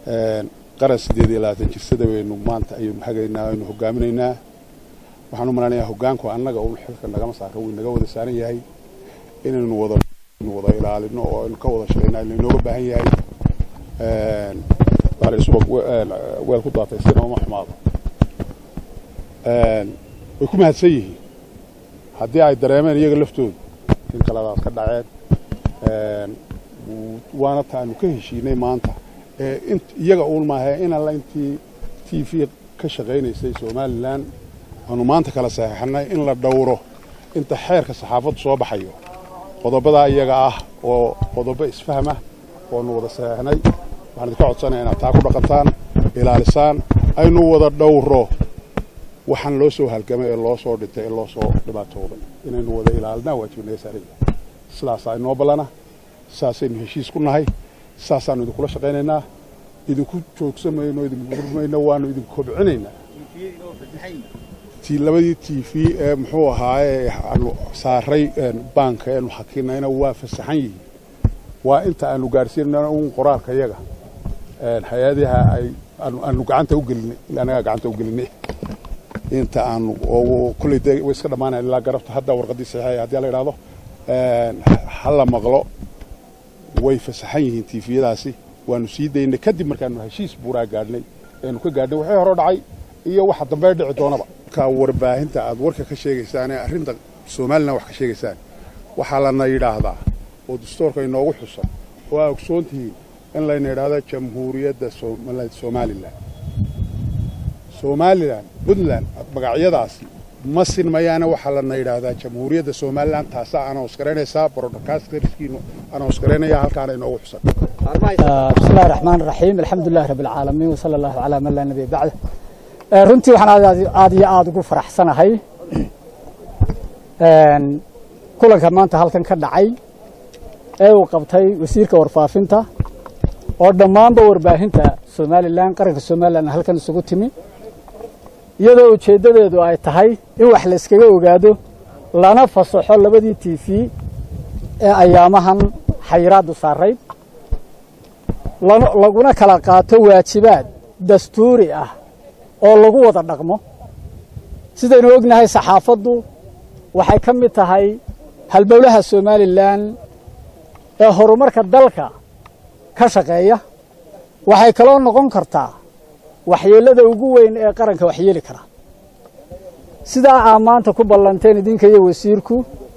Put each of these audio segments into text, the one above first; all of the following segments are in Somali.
qaran siddeed iyo labaatan jirsada baynu maanta ayaynu hagaynaa aynu hogaaminaynaa waxaan u malanayaa hoggaanku annaga un xilka nagama saaro wuu naga wada saaran yahay inaynu wada wada ilaalino oo aynu ka wada shaqayna laynooga baahan yahay subag weel ku daatay sina uma xumaado way ku mahadsan yihiin haddii ay dareemeen iyaga laftoodu in kaladaad ka dhaceen waana ta aanu ka heshiinay maanta iyaga uun maahe in alla intii t v ka shaqaynaysay somalilan aanu maanta kala saxeixannay in la dhowro inta xeerka saxaafaddu soo baxayo qodobadaa iyaga ah oo qodobo isfahmah oonu wada saxeixnay waxaan idinka codsanaya inaad taa ku dhaqantaan ilaalisaan aynu wada dhowro waxaan loo soo halgamay ee loo soo dhintay ee loo soo dhibaatooday inaynu wada ilaalinaa waajiba naga saaran yahay sidaasaa inoo ballana sidaasaynu heshiis ku nahay sidaasaannu idinkula shaqaynaynaa idinku joogsan mayno idinku gurmayno waannu idinku kobcinaynaa labadii t v ee muxuu ahaaye aanu saaray baanka eenu xakinayna waa fasaxan yihiin waa inta aanu gaadhsiinana un qoraalka yaga hay-adaha ay aanu gacanta u gelinay annagaa gacanta u gelinay inta aanu kolley dee way iska dhammaanayan ilaa garabta hadda warqaddii saxiixaya haddii la yidhahdo ha la maqlo way fasaxan yihiin tiifiyadaasi waanu sii daynay kadib markaanu heshiis buuraa gaadhnay eenu ka gaadhnay waxay hore dhacay iyo waxa dambee dhici doonaba markaa warbaahinta aad warka ka sheegaysaan ee arrinta somalilan wax ka sheegaysaan waxaa lana yidhaahdaa oo dastoorka inoogu xusan oo aa ogsoon tihiin in layna yidhaahdo jamhuuriyadda somalilan somalilan puntland magacyadaasi ma sinmayaana waxaa lana yidhaahdaa jamhuuriyadda somalilan taasaa anoos garaynaysaa broadcasterskiinu anoos garaynaya halkaana inoogu xusan bismillahi raxmaan raxiim alxamdulilahi rabbi alcaalamiin wasala allahu calaa man laa nabiya bacda runtii waxaan aad iyo aada ugu faraxsanahay kulanka maanta halkan ka dhacay ee uu qabtay wasiirka warfaafinta oo dhammaanba warbaahinta somalilan qaranka somalilan halkan isugu timi iyadoo ujeeddadeedu ay tahay in wax la yskaga ogaado lana fasaxo labadii t v ee ayaamahan xayiraaddu saarayd laguna kala qaato waajibaad dastuuri ah oo lagu wada dhaqmo sidaynu ognahay saxaafaddu waxay ka mid tahay halbowlaha somalilan ee horumarka dalka ka shaqeeya waxay kaloo noqon kartaa waxyeellada ugu weyn ee qaranka waxyeeli kara sidaa aa maanta ku ballanteen idinka iyo wasiirku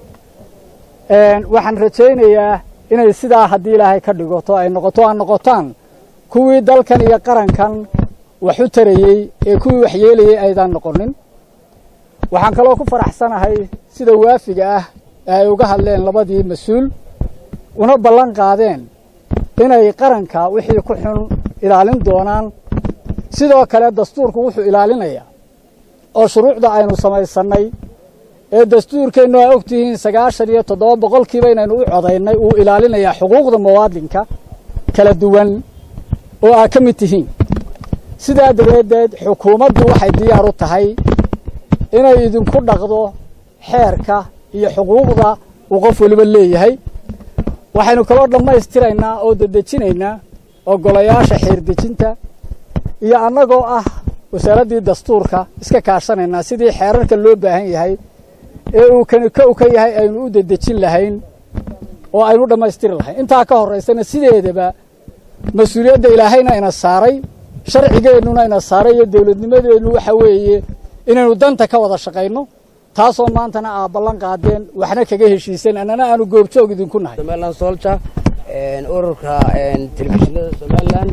waxaan rajaynayaa inay sidaa haddii ilaahay ka dhigoto ay noqoto aa noqotaan kuwii dalkan iyo qarankan wax u tarayey ee kuwii waxyeelayey aydaan noqonin waxaan kaloo ku faraxsanahay sida waafiga ah ee ay uga hadleen labadii mas-uul una ballan qaadeen inay qaranka wixii ku xun ilaalin doonaan sidoo kale dastuurku wuxuu ilaalinayaa oo shuruucda aynu samaysannay ee dastuurkeennu aa ogtihiin sagaashan iyo toddoba boqolkiiba inaynu u codaynay uu ilaalinayaa xuquuqda muwaadinka kala duwan oo aa ka mid tihiin sidaa dabadeed xukuumaddu waxay diyaar u tahay inay idinku dhaqdo xeerka iyo xuquuqda uu qof weliba leeyahay waxaynu kaloo dhammaystiraynaa oo dedejinaynaa ogolayaasha xeerdejinta iyo annagoo ah wasaaraddii dastuurka iska kaashanaynaa sidii xeerarka loo baahan yahay ee uu kani kow ka yahay aynu u dedejin lahayn oo aynu u dhammaystiri lahayn intaa ka horraysana sideedaba mas-uuliyadda ilaahayna ina saaray sharcigeennuna ina saaray iyo dawladnimadeennu waxa weeye inaynu danta ka wada shaqayno taasoo maantana aa ballan qaadeen waxna kaga heshiiseen annana aanu goobjoog idinku nahay somalilan solja ururka telefishinada somalilan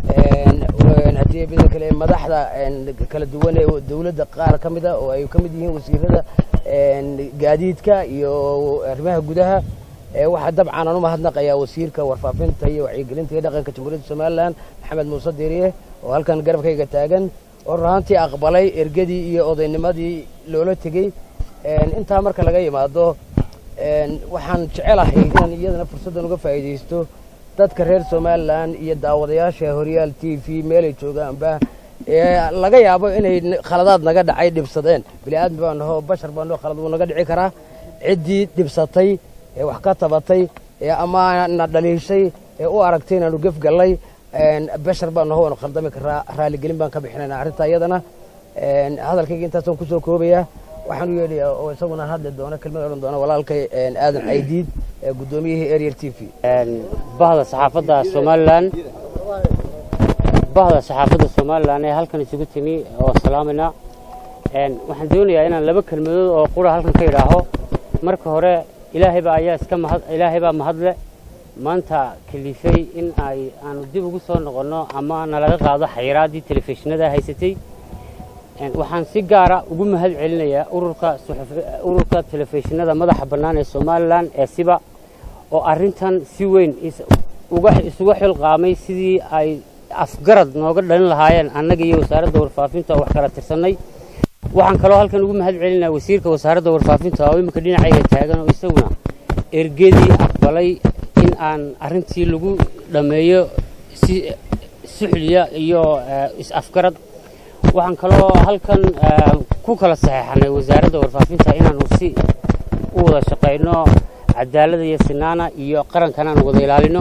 haddii mida kale madaxda kala duwan ee dawladda qaar ka mida oo ay ka mid yihiin wasiirada gaadiidka iyo arrimaha gudaha waxaa dabcan aan u mahadnaqayaa wasiirka warfaafinta iyo wacyigelinta iyo dhaqanka jamhuuriyadda somalilan maxamed muuse diiriye oo halkan garabkayga taagan oo runaantii aqbalay ergadii iyo odaynimadii loola tegey intaa marka laga yimaado waxaan jecelahay inaan iyadana fursaddan uga faa'iidaysto dadka reer somalilan iyo daawadayaasha horyaal t v meelay joogaanba ee laga yaabo inay khaladaad naga dhacay dhibsadeen bini aadmi baan naho bashar baan naho khalad wuu naga dhici karaa ciddii dhibsatay ee wax ka tabatay ee ama na dhaliishay ee u aragtay inaanu gefgallay bashar baan naho waanu khaldami karaa raaligelin baan ka bixinaynaa arrinta iyadana hadalkayga intaasaan kusoo koobayaa waxaan u yeedhayaa oo isaguna hadli doona kelmad odhan doona walaalkay aadan caydiid guddoomiyihii ariel t v bahda saxaafadda somalilan bahda saxaafadda somalilan ee halkan isugu timi oo salaamayna waxaan doonayaa inaan laba kelmadood oo qura halkan ka idhaaho marka hore ilaahaybaa ayaa iska mahad ilaahay baa mahadle maanta kalifay in ay aanu dib ugu soo noqonno ama nalaga qaado xayiraaddii telefishinada haysatay waxaan si gaara ugu mahad celinayaa ururka ururka telefishinada madaxa bannaan ee somalilan ee siba oo arrintan si weyn isuga xilqaamay sidii ay afgarad nooga dhalin lahaayeen annaga iyo wasaaradda warfaafinta oo wax kala tirsannay waxaan kaloo halkan ugu mahad celinayaa wasiirka wasaaradda warfaafinta oo iminka dhinacayga taagan oo isaguna ergedii aqbalay in aan arrintii lagu dhammeeyo si suxliya iyo is-afgarad waxaan kaloo halkan ku kala saxeexanay wasaaradda warfaafinta inaanu si u wada shaqayno cadaalada iyo sinaana iyo qarankan aanu wada ilaalino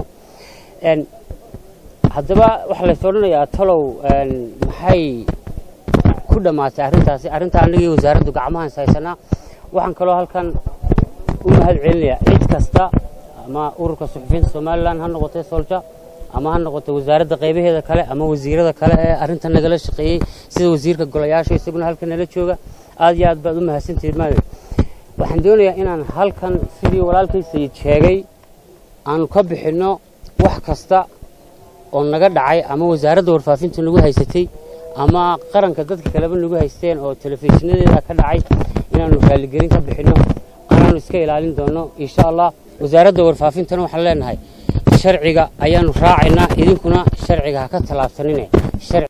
haddaba waxaa lays odhanayaa talow maxay ku dhammaatay arrintaasi arrinta annaga iyo wasaaraddu gacmahan ishaysanaa waxaan kaloo halkan u mahad celinayaa cid kasta ama ururka suxufiyiinta somalilan ha noqotay solja ama ha noqotay wasaaradda qaybaheeda kale ama wasiirada kale ee arrintan nagala shaqeeyey sida wasiirka golayaasha isaguna halkan nala jooga aad iyo aad baad u mahadsantihiin maali waxaan doonayaa inaan halkan sidii walaalkay sayid sheegay aanu ka bixinno wax kasta oo naga dhacay ama wasaaradda warfaafinta nagu haysatay ama qaranka dadka kaleba nagu haysteen oo telefishinadeeda ka dhacay inaanu raaligelin ka bixinno anaanu iska ilaalin doonno insha allah wasaaradda warfaafintana waxaan leenahay sharciga ayaanu raacaynaa idinkuna sharciga ha ka tallaabsanine